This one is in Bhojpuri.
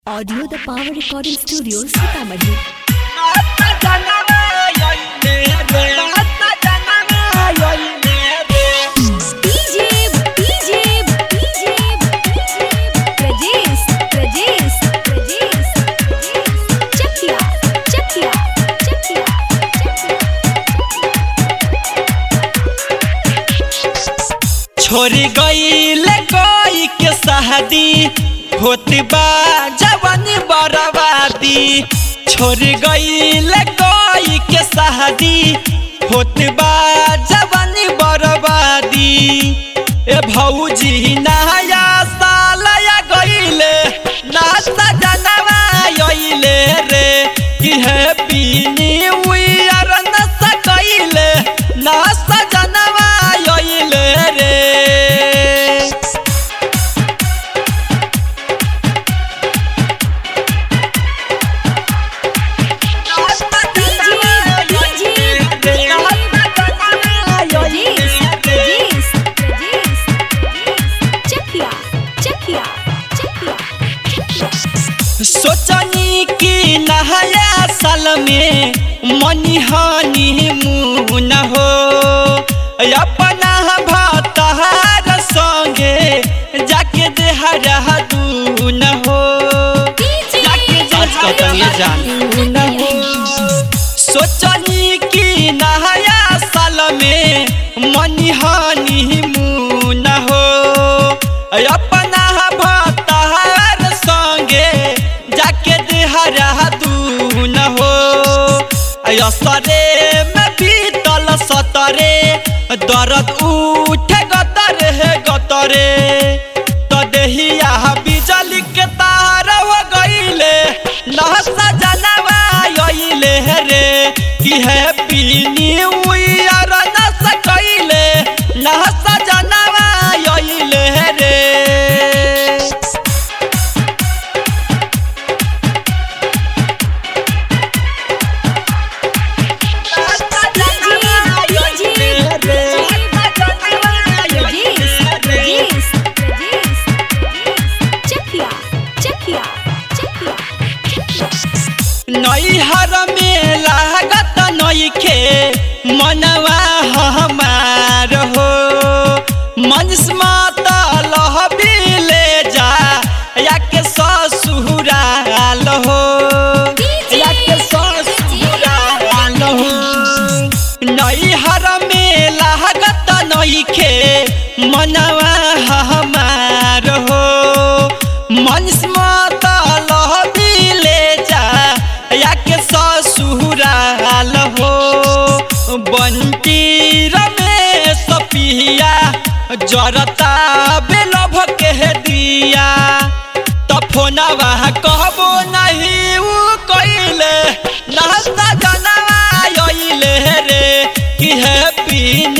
audio the power recording studio Sitamarhi DJ DJ DJ Prajesh Prajesh Prajesh Chakia Chakia Chakia छोरी गईल कोई के शादी होत बा जवानी बर्बादी छोरी गईल कोई के शादी होत बा जवानी बर्बादी ए भौजी नया साल या गईले ना सजनवा आइले रे कि हैप्पी न्यू ईयर न सकैले ना सजनवा आइले रे प्रजेश प्रजेश प्रजेश चकिया चकिया चकिया सोचनी कि नया साल में मनी हानि मुन हो अपना भतहार संगे जाके देहरा दून हो आज कतन ये जान सोचनी कि नया साल में मनी हानि मुन हो अपना भतहार संगे जाके देहरा दून हो असरे में बीतल सतरे दर्द उठे गतरे हे गतरे तो देहिया बिजली के तार हो गईले नहसा जनवा आइले रे कि हैप्पी न्यू ईयर न सकैले नहसा जनवा आइले रे नैहर में लागत नइखे मनवा हमार हो मनस्मत लहबी ले जा या के ससुराल हो या के ससुराल हो नैहर में लागत नइखे मनवा हमार हो मनस्मत लहबी ले जा या के ससुराल हो बंटी रमेश पिया जरता बेलभ के दिया तो फोनवा कहबो नहीं उ कइले नास्ता जनवा आइले रे कि हैप्पी